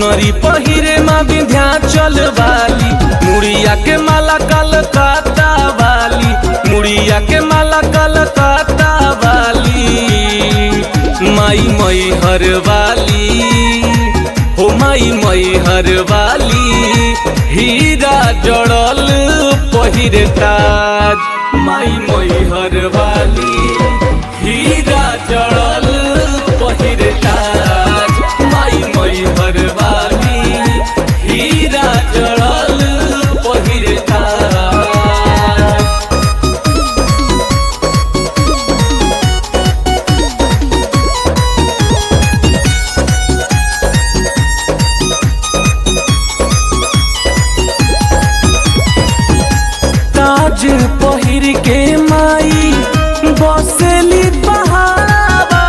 चुनरी पहिरे माँ विंध्याचल वाली मुड़िया के माला कलकत्ता वाली मुड़िया के माला कलकत्ता वाली माई मई हर वाली हो माई मई हर वाली हीरा जड़ल पहिरे ताज माई मई हर वाली हीरा जड़ल पहिरे ताज माई मई हर वाली हीरा जड़ल पहिरे ताज ताज पहिर के माई बसेली बहावा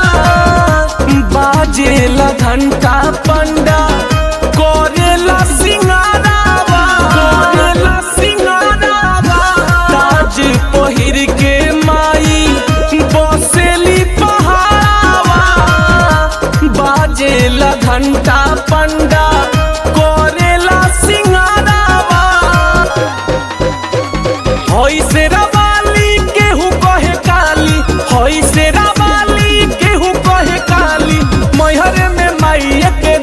बाजेला घंटा पंडा करेला सिंगारावा करेला सिंगारावा ताज पहिर के माई बसेली बहावा बाजेला घंटा पंडा करेला सिंगारावा हई से रवाली केहू कहे काली हई से रवाली केहू कहे काली मैहर में माई के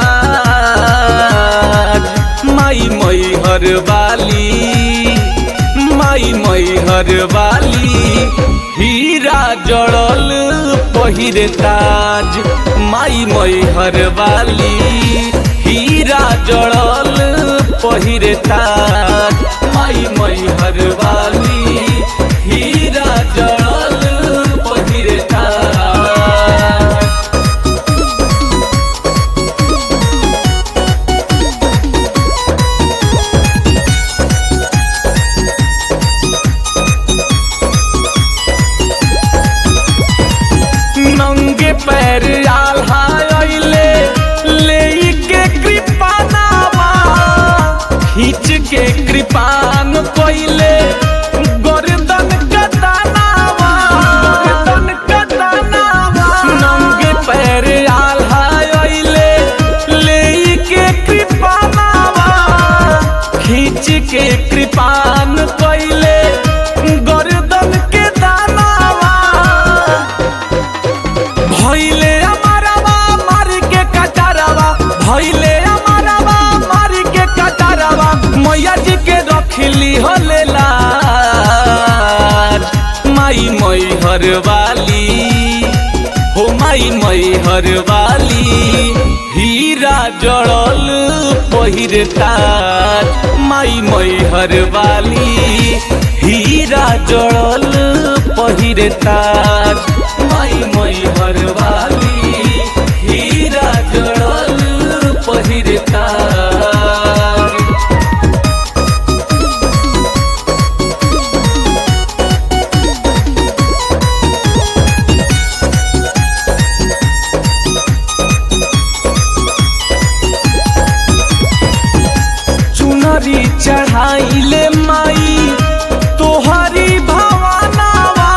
राज माई मैहर वाली माई मैहर वाली हीरा जड़ल पहिरे ताज माई मैहर वाली हीरा जड़ल पहिरे ताज माई मैहर वाली हीरा जड़ल पहिरे ताज नंगे पैर आल्हा अइले ले के कृपानावा खींच के कृपान कोइले गर्दन कतनावा गर्दन कतनावा नंगे पैर आल्हा अइले ले के कृपानावा खींच के कृपान कोइले गर्दन के दानावा भैले अमरवा मार के कटारवा भैले अमरवा मार के कटारवा मैया जी के रखली होले लाज माई मई हर वाली हो माई मई हर वाली हीरा जड़ल पहिरे ताज माई मई हर वाली हीरा जड़ल पहिरे ताज माई मई हर वाली हीरा जड़ल पहिरे ताज चुनरी चढ़ाइले माई तोहरी भवानावा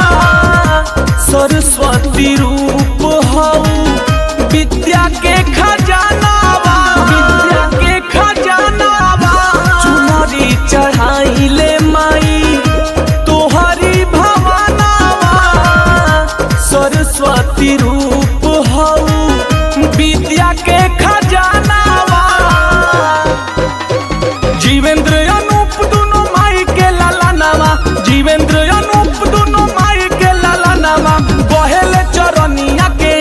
सरस्वती रूप हऊ विद्या के खजानावा विद्या के खजानावा चुनरी चढ़ाइले माई तोहरी भवानावा सरस्वती रूप हऊ विद्या के खजानावा जीवेंद्र अनूप दुनो माई के लाला नामा जीवेंद्र अनूप दुनो माई के लाला नामा बहेले चरनिया के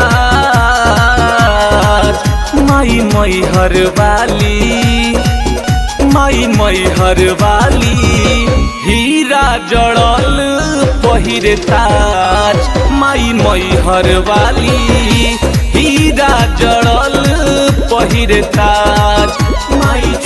आज माई मई हर वाली माई मई हर वाली हीरा जड़ल पहिरे ताज माई मई हर वाली हीरा जड़ल पहिरे ताज माई